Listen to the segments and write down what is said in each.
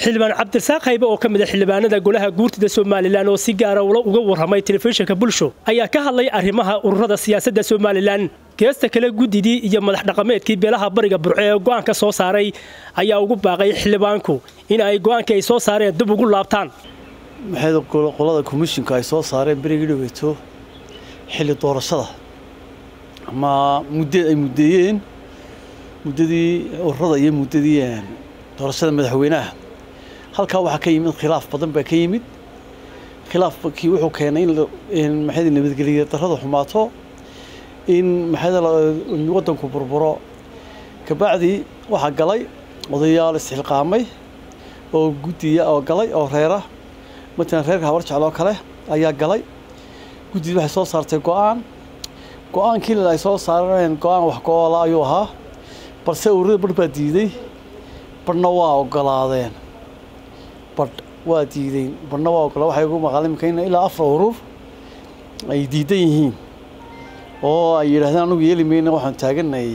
xildhibaan cabdirasaaq haybe oo ka mid a xildhibaanada golaha guurtida somalilan oo si gaara uga warramay telefishinka bulsho ayaa ka hadlay arrimaha ururada siyaasadda somalilan geesta kale guddidii iyo madax dhaqameedkii beelaha bariga burco ee go'aanka soo saaray ayaa ugu baaqay xildhibaanku in ay go'aankii ay soo saareen dib ugu laabtaan maxay qolada komishinka ay soo saareen berigii dhaweeto xilli doorashada ama muddo ay muddeeyeen muddadii ururada iyo muddadii doorashada madaxweynaha halkaa waxaa ka yimid khilaaf badan baa ka yimid khilaafkii wuxuu keenay in maxay nabadgeliya darrada xumaato in maxay waddanku burburo kabacdii waxaa galay odayaal isxilqaamay oo guddiya oo galay oo reera matalan reerka habar jecloo kale ayaa galay guddidii waxay soo saartay go-aan go-aankii ay soo saareen go-aan wax go-oola ayuu ahaa balse ururada badh baa diiday badhna waa ogolaadeen badh waa diideen badhna waa ogola waxay ugu maqaala imika in ilaa afar urur ay diidan yihiin oo ay yidhahdeen anugu yeeli mayna waxaan taaganay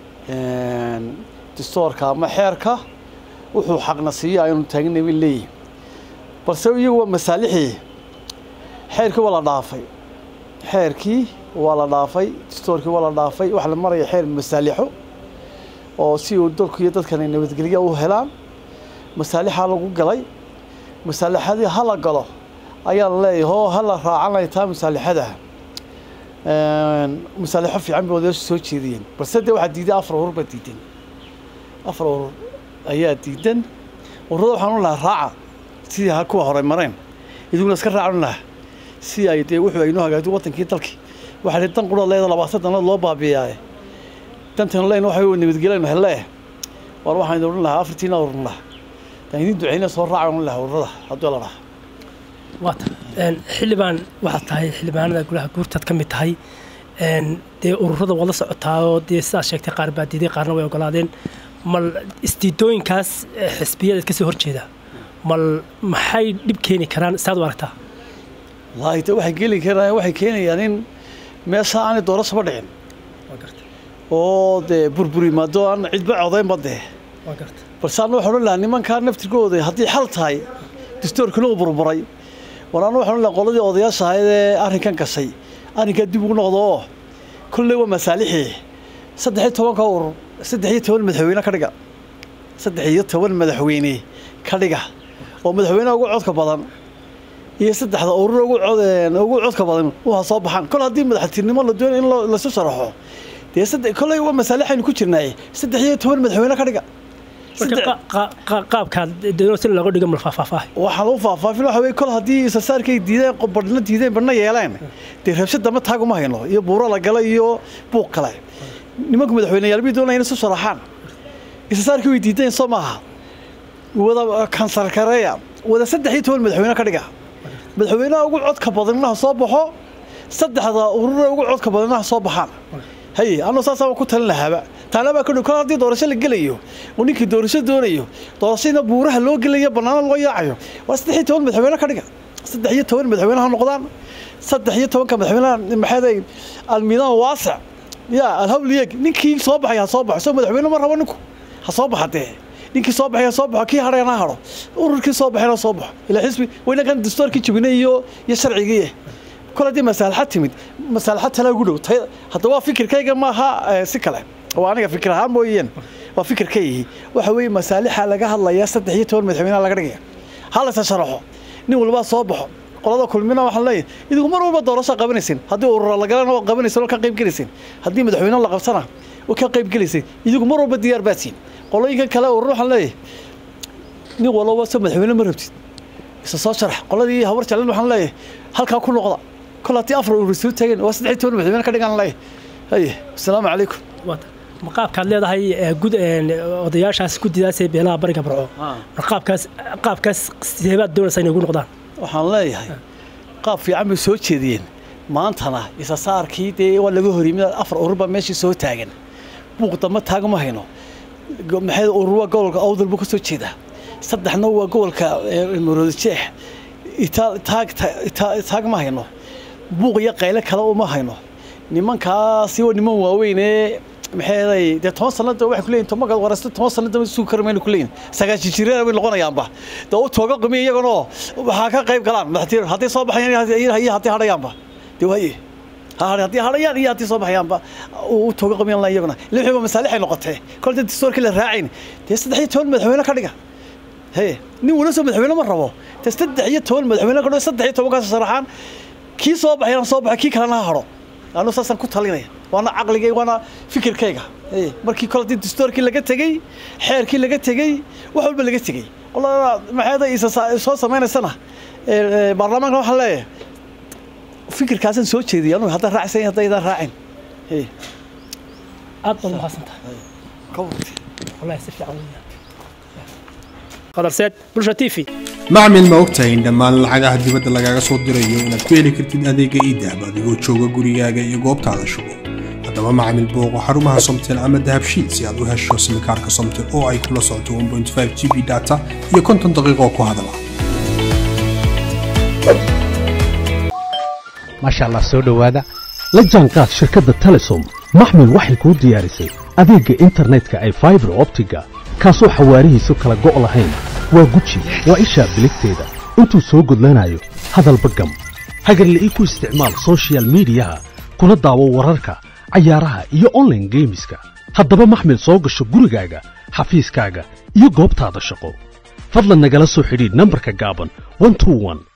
distoorka ama xeerka wuxuu xaqna siiya aynu taaganay bay leeyihin balse iyagu waa masaalixii xeerkii waa la dhaafay xeerkii waa la dhaafay distoorkii waa la dhaafay waxa la maraya xeer masaalixo oo si uu dalku iyo dadkan ay nabadgelya u helaan masaalixaa lagu galay masaalixadii ha la galo ayaa la leeyahay oo ha la raacanaya taa masaalixada masaalixo fiican bay odayaashu soo jeediyeen balse dee waxaa diiday afar urur baa diidan afar urur ayaa diidan ururada waxaan u lahaa raaca sidii ha kuwa hore mareen iduguna iska raacan lahaa si ay dee wuxuu aynoo hagaagto wadankii dalkii waxaa dan qura leeda labaatan danood loo baabiiyaaye dantan leen waxa nabadgelyan hele war waxaan idin odhan lahaa afartiina urur lahaa dan idin duceyna soo raaca odhan lahaa ururada hadduu la dhaha waata xildhibaan waxaad tahay xildhibaanada golaha guurtaad ka mid tahay dee ururada waad la socotaa oo dee sidaad sheegtay qaar baa diiday qaarna way ogolaadeen mal isdiidooyinkaas xisbiyadeed kasoo horjeeda mal maxay dhib keeni karaan saad u aragtaa wallaahi de waxay geli karaan waxay keenayaan in meesha aanay doorashaba dhicin oo dee burburi maado aan cidba codaynba dee balse anna waxaan odhan lahaa nimankaa naftirkooda haddii xal tahay distoorkina uu burburay war anna waxaan odhan lahaa qoladii odayaasha ahayd ee arrinkan gashay arrinkaa dib ugu noqdo oo kolley waa masaalixii saddex iyo tobanka urur saddex iyo toban madaxweyne ka dhiga saddex iyo toban madaxweyne ka dhiga oo madaxweynaha ugu codka badan iyo saddexda urur ugu cod ugu codka badan waa soo baxaan kol haddii madaxtinimo la doonayo in lasu sharaxo dee saddex kolley waa masaalixaynu ku jirnaaye saddex iyo toban madaxweyne ka dhiga qaabkaad si looga dhigo mal faahfaahfaahay waxaan u faahfaafin waxa weye kol haddii isasaarkay diideen badhna diideen badhna yeeleen dee rabshad dama taaguma hayno iyo buuro la gala iyo buuq kale nimanku madaxweyneyaal bay doonaya inay isu sharaxaan isasaarkii way diideen soo maaha wada kansarkareeya wada saddex iyo toban madaxweyne ka dhiga madaxweynaha ugu codka badannaha soo baxo saddexda urura ugu codka badannaha soo baxaan haye anuu saasaa ku talin lahaaba taana baa kadhow kol haddii doorasho la gelayo oo ninkii doorasho doonayo doorashadina buuraha loo gelayo bannaana loo yaacayo waa saddex iyo toban madaxweyne ka dhiga saddex iyo toban madaxweyne ha noqdaan saddex iyo tobanka madaxweynaha maxay almiidaan waasic ya alhawliyeg ninkii soo baxay ha soo baxo soo madaxweyne ma rabo ninku ha soo baxa dee ninkii soo baxay ha soo baxo kii hadhayna ha hadho ururkii soo baxayna soo baxo ilaa xisbi wayna kan dastoorkii jabinay iyo iyo sharcigii kol haddii masaalaxad timid masaalaxad talaa ugu dhow hadda waa fikirkayga maaha si kale waa aniga fikir ahaan mooyeen waa fikirkaygi waxa weeye masaalixa laga hadlayaa saddex iyo toban madaxweynaha laga dhigaya ha laysa sharaxo nin walbaa soo baxo qolada kulmina waxaan leeyahay idigu mar walba doorasho qabanaysin haddii urura la galana waa qabanaysin oo ka qayb gelaysin haddii madaxweyne la qabsana oo ka qayb gelaysin idigu mar walba diyaar baadsiin qolooyinkan kale urur waxaan leeyahay nin walba soo madaxweyne ma rabtid isa soo sharax qoladii habar jeclan waxaan leeyahay halkaa ku noqda kol haddii afar urur soo taageen waa saddex iyo toban madaxweyne ka dhigaan leeyahay haye asalaamu calaykum ma qaabkaad leedahay odayaashaas guddidaas ee beelaha bariga barco mar qaabkaas qaabkaas seebaad doonaysaa inay ugu noqdaan waxaan leeyahay qaab fiican bay soo jeediyeen maantana isasaarkii dee waa laga horyimid afar urur baa meeshii soo taagan buuq damba taagma hayno maxay urur waa gobolka awdal buu ka soo jeedaa saddexna waa gobolka maroodijeex taag ma hayno buuq iyo qayle kale uma hayno nimankaasi waa niman waaweynee maxay dee toban sanada waxay kuleeyihin tomagaad waraysta toban sanada ma sugi kara mayna kuleeyihin sagaashan jirana way noqonayaanba dee u tooga qumi iyaganoo waxaa ka qayb galaan madaxtiir haddii soo baxayaan iyo haddii hadhayaanba dee waaye haddii hadhayaan iyo haddii soo baxayaanba u tooga qamiyan la iyaguna lixiba masaalixay noqotee kol dee dastuurkii la raacayn dee saddex iyo toban madaxweyne ka dhiga he nin wala soo madaxweyne ma rabo dee saddex iyo toban madaxweyne ka dhigo saddex iyo tobankaas sharaxaan kii soo baxayana soo baxay kii kalena ha hadho anu saasaan ku talinaya waana caqligay waana fikirkayga markii kole dii dastuurkii laga tegey xeerkii laga tegey wax walba laga tegey maxayada isa soo samaynaysana baarlamaanka waxaan leeyahay fikirkaasaan soo jeediyay anugu haddaan raacsan haddaydan raacin aad baad mahadsantahay wallahi si fiican qadarseed bulsha t v macmil ma ogtahay in dhammaan lacagaha dibadda lagaaga soo dirayo inaad ku heli kartid adeega iidahab adigoo jooga gurigaaga iyo goobtaada shugo haddaba macmil booqo xarumaha somtel ama dahabshiil si aad u hesho simikaarka somtel oo ay kula socoto g b data iyo konton daqiiqoo ku hadala maasha allah soo dhowaada la jaanqaad shirkadda telesom maxmil waxay kuu diyaarisay adeegga internetka ay faibar optiga kaasoo xawaarihiisu kala go' lahayn waa guji waa ishaa biligteeda intuu soo gudlanayo hadalba gam hagarle ii ku isticmaal sochial midiyaha kuna daawo wararka cayaaraha iyo onlaine geemiska haddaba maxmil soo gasho gurigaaga xafiiskaaga iyo goobtaada shaqo fadlan nagala soo xidhiidh nambarka gaaban